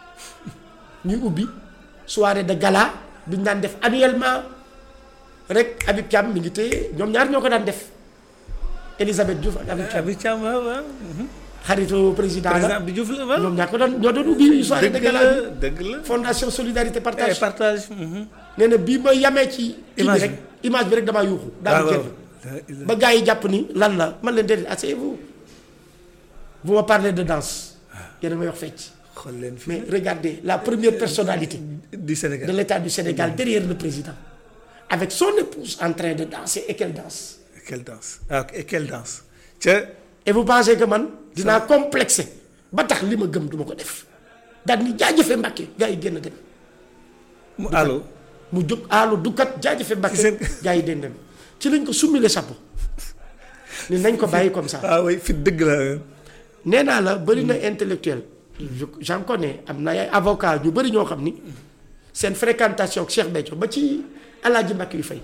ñuy ubbi soirée de gala bi ñu daan def annuellement rek Habib Thiam mi ngi téye ñoom ñaar ñoo ko daan def Elisabeth Diouf ak Habib Thiam Abi Thiam waaw waaw xaritu président président la Abdou Diouf la waaw ñoom ñaar ko doon ñoo doon ubbi soirée de dëgg gala la bi dëgg la fondation solidarité Eh, partage partage mhm. nee na bii ma yamee ci kii bi Image rek image bi rek damaa yuuxu daal waaw di waaw génn ba gars yi jàpp ni lan la man leen déedéet asseyez-vous vous me parlez de danse yéen a may wax fecc xool leen fi mais regardez la première personnalité du de Sénégal l'État du Sénégal derrière le président avec son épouse en train de danser et qu'elle danse quelle danse ah ok, et quelle danse ca et vous pensez que man dinaa complexé ba tax li ma gëm du ma ko def daal ni jaajëfe Mbàkke gars yi génn dem mu allo mu jóg aalu dukat jaajëfe Mbàkke Ci seen- gars yi den dem ci lañ ko summi le chapeau ni nañ ko bàyyi comme ça ah oui fit dëgg la nee naa la bëri na intellectuel je j'en connais am na ay avocat ñu bëri ñoo xam ni seen fréquentation ak Cheikh Béthio ba ci Alaaji Mbàkke yu fay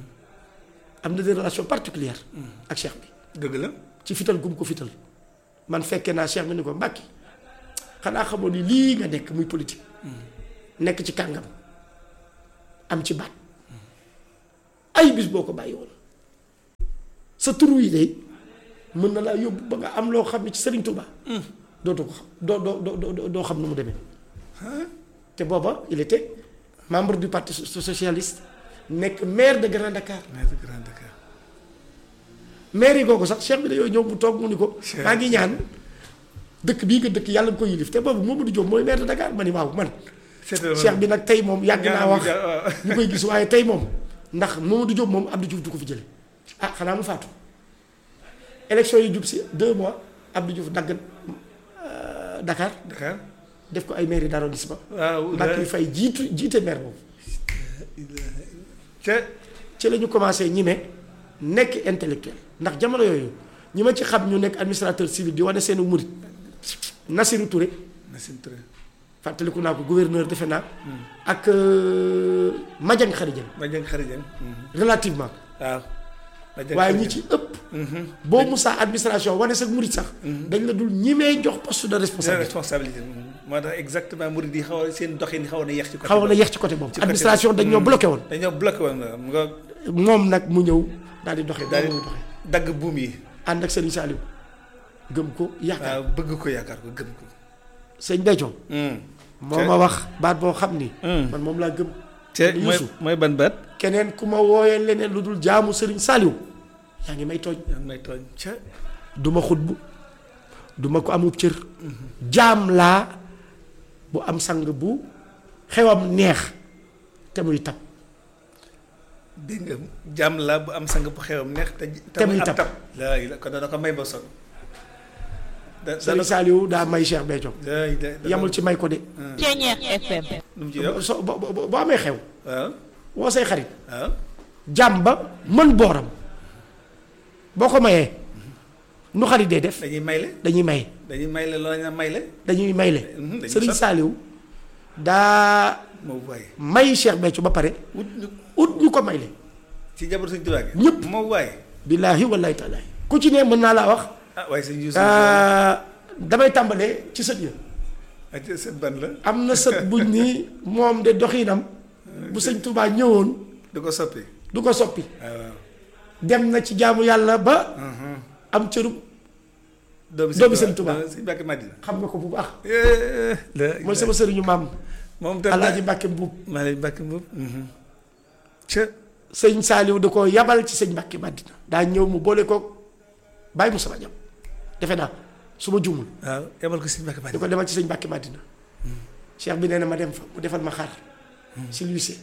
am na des relations particulières ak Cheikh bi dëgg la ci fital gum ko fital man fekkee naa Cheikh bi ni ko Mbàkke xanaa xamoon ni lii nga nekk muy politique nekk ci kàngam am ci baat ay bis boo ko bàyyi woon sa turu yi de mën na laa yóbbu ba nga am loo xam ne ci Serigne Touba. dootu ko xam doo doo doo doo doo xam nu mu demee. te booba il était membre du parti so- socialiste nekk maire de Grand Dakar maire de Grand Dakar maire yi googu sax cheikh bi dañoo ñëw mu toog mu ni ko. Cheikh. maa ngi ñaan dëkk bii nga dëkk yàlla nga ko yilif te boobu Mamadou Diop mooy maire de Dakar ma ni waaw man. c'était cheikh bi nag tey moom yàgg naa ñaanam wax bi ja- waaw. ñu koy gis waaye tey moom ndax Mamadou Diop moom Abdou Diouf du ko fi jële ah xanaa mu faatu élection yi jub si deux mois Abdou Diouf dagg euh, Dakar Dakar def ko ay mairie d'arrondissement waaw Mbacke fay jiitu jiite maire boobu ca ci la ñu commencé ñi ne nekk intellectuel ndax jamono yooyu ñi ma ci xam ñu nekk administrateur civil di wane seenu murit Nassirou Touré Nassim Touré fàttaliku naa ko gouverneur defe naa ak euh, Madiang Khary ma jëng xarijan relativement waaw ma jëng waaye ñi xarijan. ci ëpp boo musaa administration wane sa murit sax dañ la dul ñimee jox poste de c'est la responsabilité responsabilité moo tax exactement murid yi xaw a seen doxin xaw na yeex ci côté xaw na boobu. yeex ci côté boobu ci côté administration dañ ñoo bloqué woon dañoo bloqué woon nga nga moom nag mu ñëw daal di doxee daal daal di di doxee dagg buum yi ànd ak Serigne Saliou gëm ko yaakaar waaw bëgg ko yaakaar ko gëm ko sëñ Béthio moo ma wax baat boo xam ni man moom laa gëm te Youssou. mooy mooy ban baat keneen ku ma wooyee leneen lu dul jaamu Serigne Saliou yaa ngi may tooñ yaa ngi may tooñ ca du ma xutbu du ma ko amub cër jaam laa bu am sang bu xewam neex te muy tab dégg nga jàmm la bu am sang bu xewam neex te Te muy am tab. tab laa la ko dana ko may ba son da Sëriñ Saliou daa may Cheikh Béthio da da yamul ci may ko de Ceñeex FM. nu mu ci yow so bo bo- boo amee xew waaw woo say xarit waaw jàmm ba mën booram boo ko mayee nu xarit dee def dañuy mayle dañuy maye dañuy mayle loolu la ñu mayle dañuy mayle Mhm, dañuy Sëriñ sot. Saliou daa moo waaye may Cheikh Béthio ba pare wut ñu ut ñu ko mayle ci jabar suñu tubaab gi Ñëpp. moo waaye billaahi wallaahi taala ku ci ne mën naa laa wax ah waaye sëñ Youssou ah, damay tàmbalee ci sët ya ak seen ban la am na sët buñ ni moom de doxinam bu sëñ Touba ñëwoon du ko soppi du ko soppi waaw waaw dem na ci jaamu yàlla ba am cërub doomi Doomi sëñ Tuubaa. doomi sëñ Mbàkke Madina xam nga ko bu baax la mooy sama sëriñu maam moom tam Alaaji Mbàkke Mbuub maa lay Mbàkke Mbuub ca sëñ Saaliw da ko yabal ci sëñ Mbàkke Madina daa ñëw mu boole ko bàyyi mu sama jam defe naa su ma jumul waaw yemal ko sëñ Mbàkke di Madina ko demal ci sëñ Mbàkke Madina cheikh bi nee na ma dem fa mu defal ma xar si lycée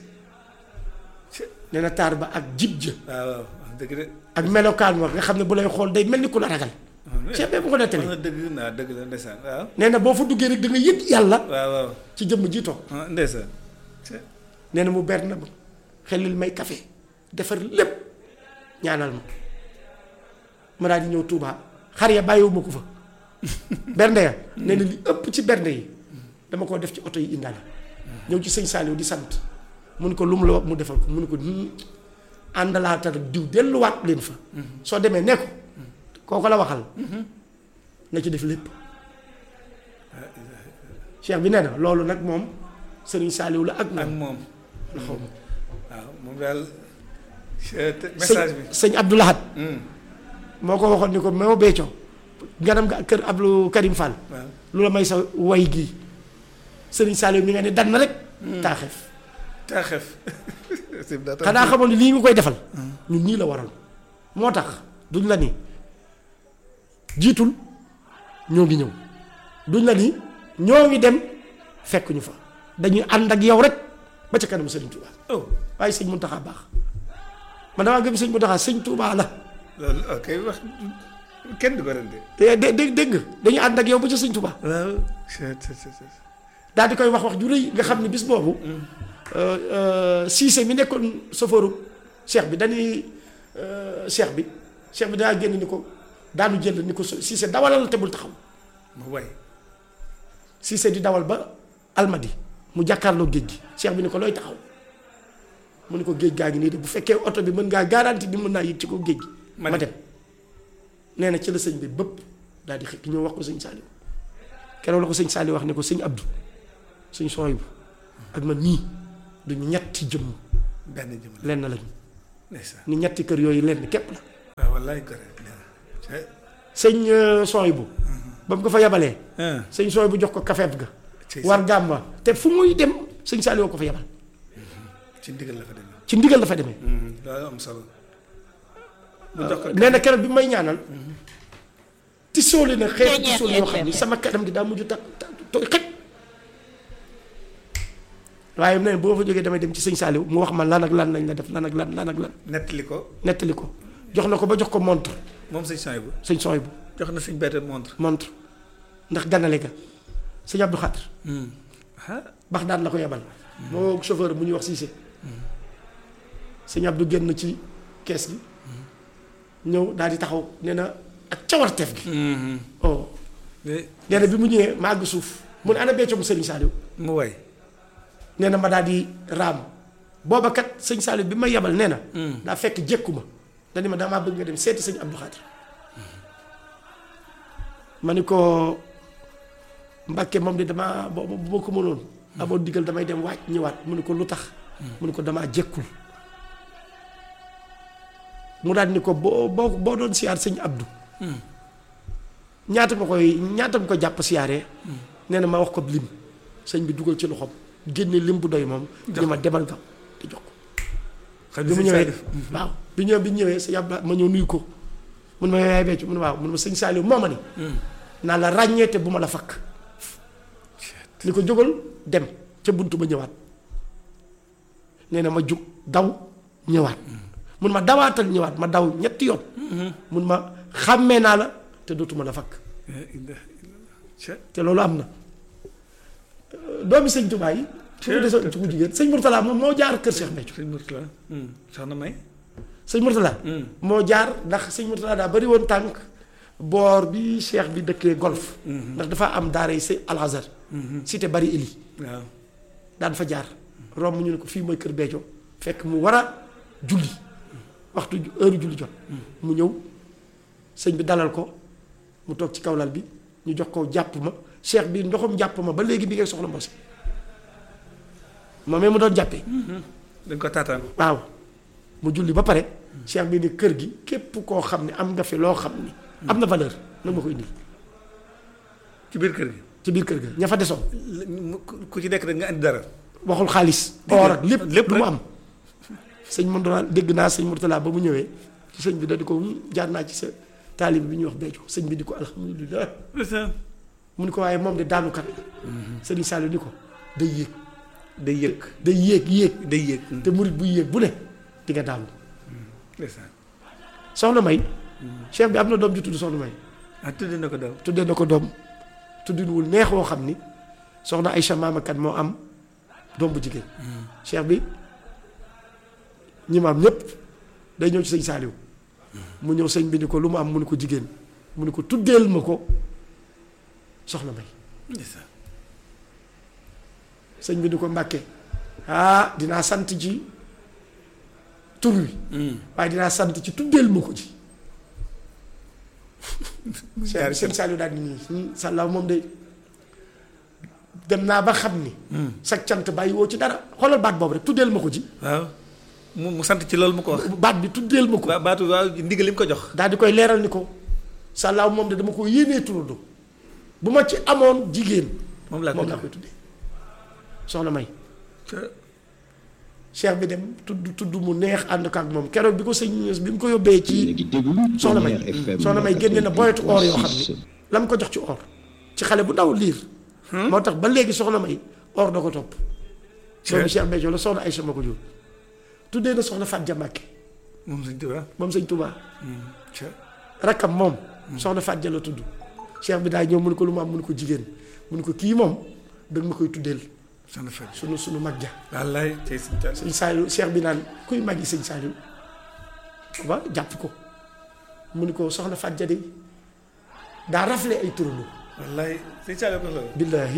nee na taar ba ak jib ja waaw waaw wax dëgg de ak melokaan wa nga xam ne bu lay xool day mel ni ku la ragal cheikh bi bu ko nettali wax na dëgg naa dëgg la ndeysaan waaw nee na boo fa duggee rek da nga yëg yàlla waaw waaw ci jëmm ji toog ah ndeysaan ca nee na mu ber na ma xelil may café defar lépp ñaanal ma ma daal di ñëw Touba xar ya bàyyiwuma ko fa bernde ya nee na li ëpp ci bernde yi dama koo def ci oto yi indaale ñëw ci sëñ Saliou di sant mu ne ko lu mu la wax mu defal ko mu ne ko "Hmm, àndalaatal ak diw delluwaat leen fa soo demee ne ko kooko la waxal na ci def lépp cheikh bi nee na loolu nag moom sëriñ Saliou la ak ak moom moom la xaw ma waaw moom daal ca- te- message bi sëñ sëñ Abdou Lahad Hmm, moo ko waxoon ni ko moo beecoo ganam nga kër Abdou Karim Fall waaw lu la may sa way gii sëriñ Saliou mi nga ne dan na rek taaxeef taaxef sëñ bi daa tax- xanaa xamoon ni lii nga koy defal ñun nii la waral moo tax duñ la ni jiitul ñoo ngi ñëw duñ la ni ñoo ngi dem fekk ñu fa dañuy ànd ak yow rek ba ca kanam sëriñ Touba oh waaye sëñ Mountakha baax man damaa gëm sëñ Mountakha sëñ Touba la loolu ok wax kenn du ko rende dé dé dégg nga dañuy ànd ak yow ba ca sëñ Touba waaw ca- ca- ca- ca- daal di koy wax wax ju rëy nga xam ne bis boobu Cissé mi nekkoon sofooru cheikh bi dañuy cheikh bi cheikh bi daa génn ni ko daanu jël ni ko Cissé dawalal te bul taxaw mu way Cissé di dawal ba almadi mu jàkkaarloo géej gi cheikh bi ni ko looy taxaw mu ni ko géej gaa ngi nii de bu fekkee oto bi mën ngaa garanti ni mën naa yëg ci ko géej gi Ma ma dem. dem nee na ci la sëñ bi bëpp daal di xëkk ñëw wax ko sëñ Saliou keroog la ko sëñ Saliou wax ne ko sëñ Abdou sëñ Soyibu ak man nii duñu ñetti jëmm benn jëm la lenn lañu ndeysaan ni ñetti kër yooyu lenn képp la waaw wallaay correct ca- sëñ Soyibu ba mu ko fa yabalee ah sëñ Soyibu jox ko kafeet ga ci war gàmma te fu muy dem sëñ Saliou ko fa yabal ci ndigal la fa demee ci ndigal la fa demee loolu am solo mu jox ko nee na keroog bi may ñaanal ti sooli na xeetu Ceeñeer ti sooli yoo xam ni FM. sama kanam gi daa mujj ta ta tooy xëj waaye nee na boo fa jógee damay dem ci sëñ Saliou mu wax ma lan ak lan lañ la def lan ak lan lan ak lan nettali ko nettali ko jox na ko ba jox ko montre moom sëñ Soyibu sëñ sooy bu jox na sëñ bette montre montre ndax ganale ga sëñ Abdou Khadr ah bax daan la ko yebal moo chauffeur bu ñuy wax Cissé sëñ Abdou génn ci kees gi ñëw daal di taxaw nee na ak cawarteef gi oh mais nee na bi mu ñëwee ma àgg suuf mu ne ana becco mu sëriñ Saliou mu way nee na ma daal di raam booba kat sëñ Saliou bi ma yebal nee na daa fekk jékku ma dani ma damaa bëgg nga dem seeti sëñ Abdou Khadr ma ni ko Mbàkke moom de damaa bo bu ma ko mënoon amoon digal damay dem waaj ñëwaat mu ni ko lu tax mu ni ko damaa jékkul mu daal ni ko boo boo boo doon siyaar sëñ Abdou ñaata nga koy ñaata nga ko jàpp siyaaree nee na ma wax ko lim sëñ bi dugal ci loxoom génne lim bu doy moom ni ma demal gam te jox ko Xam bi mu sëñ ñëwee Saliou. waaw bi ñëwee bi ñu ñëwee sëñ Abdou ma ñëw nuyu ko mun ma yaay becc mun waaw mun ma sëñ Saliou moo ma ni naa la ràññee te bu ma la fakk ni ko jógal dem ca buntu ba ñëwaat nee na ma jug daw ñëwaat mun ma dawaatal ñëwaat ma daw ñetti yoon mun ma xàmmee naa la te dootuma la fakk La ilaha illallah. Ca- te loolu am na Euh, doomi sëñ Tuubaa yi su ko desoon ci ku jigéen sëñ Murtala moom moo jaar kër Cheikh Béthio sëñ Mourtala soxna May sëñ Murtala moo jaar ndax sëñ Murtala daa bari woon tànk boor bi cheikh bi dëkkee golf ndax dafa am daara yi si Al Azhar cité bari eli waaw daan fa jaar romb ñu ne ko fii mooy kër Béthio fekk mu war a julli waxtu ju- heure julli jot mu ñëw sëñ bi dalal ko mu toog ci kaw lal bi ñu jox ko jàpp ma cheikh bi ndoxum jàpp ma ba léegi bi ngay soxla mos moomee mu doon jàppee dañ ko taataan waaw mu julli ba pare cheikh bi ni kër gi képp koo xam ne am nga fi loo xam ni am na valeur nag ma ko indil ci biir kër gi ci biir kër ga ña fa desoon la- mu- ku- ku ci nekk rek nga andi dara waxul xaalis or ak lépp lépp lu mu rek. am sëñ Mourtala dégg naa sëñ Mourtala ba mu ñëwee ci sëñ bi da di ko "Hmm, jaar naa ci sa taalib bi ñuy wax Béthio sëñ bi di ko alhamdulilah mu ni ko waaye moom de daanukat la sëriñ Saliou ni ko day yéeg day yëg day yéeg yéeg day yëg te murit buy yéeg bu ne di nga daanu ndeysaan soxna May cheikh bi am na doom ju tudd soxna May ah tuddee na ko daw tuddee na ko doom tuddinuwul neex woo xam ni soxna Aïcha maamakat moo am doom bu jigéen cheikh bi ñi ma am ñépp day ñëw ci sëñ Saaliw mu ñëw sëñ bi ni ko lu mu am mu ni ko jigéen mu ni ko tuddeel ma ko soxna May ndeysaan sëñ bi ni ko mbàkke ah dinaa sant ci tur wi waaye dinaa sant ci tuddeel ma ko ci cheikh bi sëñ Saaliw daal di nii sàllaaw moom de dem naa ba xam ni sa cant bàyyi woo ci dara xoolal baat boobu rek tuddeel ma ko ci waaw mu mu sant ci loolu mu ko wax baat bi tuddeel ma ko ba baatu waaw ndigal li mu ko jox daal di koy leeral ni ko sàllaaw moom de dama ko yéenee turando bu ma ci amoon jigéen moom laa moom ko laa koy tuddee soxna may jox cheikh bi dem tudd tudd mu neex ànd ko ak moom keroog bi ko sëñ bi mu ko yóbbee yéen a ci ngi déglu soxna may Tonnerre FM soxna may génne na boyetu or yoo xam 88.6. ni la mu ko jox ci or ci xale bu ndaw liir moo tax ba léegi soxna may or da ko topp doomu Cheikh Béthio la soxna Aïcha ma ko jur tuddee na soxna Fat Ja Mbàkke moom sëñ Tuubaa moom sëñ Touba ca rakkam moom soxna Fat Ja la tudd cheikh bi daay ñëw mu ne ko lu mu am mu ne ko jigéen mu ne ko kii moom danga ma koy tuddeel soxna Faj sunu sunu mag ja wallaay tey sëñ Tuubaa sëñ Saliou cheikh bi naan kuy mag yi sëñ Saliou ba jàpp ko mu ni ko soxna Fat Ja de daa rafle ay turandoo wallaay sëñ Saliou ko loolu billaahi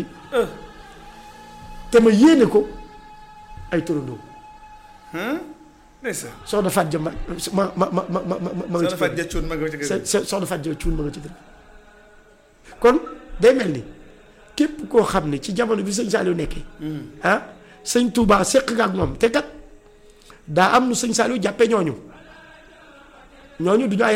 te ma yéene ko ay turandoo ndeysaan soxna Fat Ja ma ma ma ma ma ma ma ma nga ci soxna Faj kër ja cuun ma nga ci sa kër sa soxna Fat Ja cuun ma nga ci kër kon day mel ni képp koo xam ne ci jamono bi sëñ Saliou nekkee ah sëñ Touba seq nga ak moom te kat daa am nu sëñ Saliou jàppe ñooñu ñooñu du ñu ay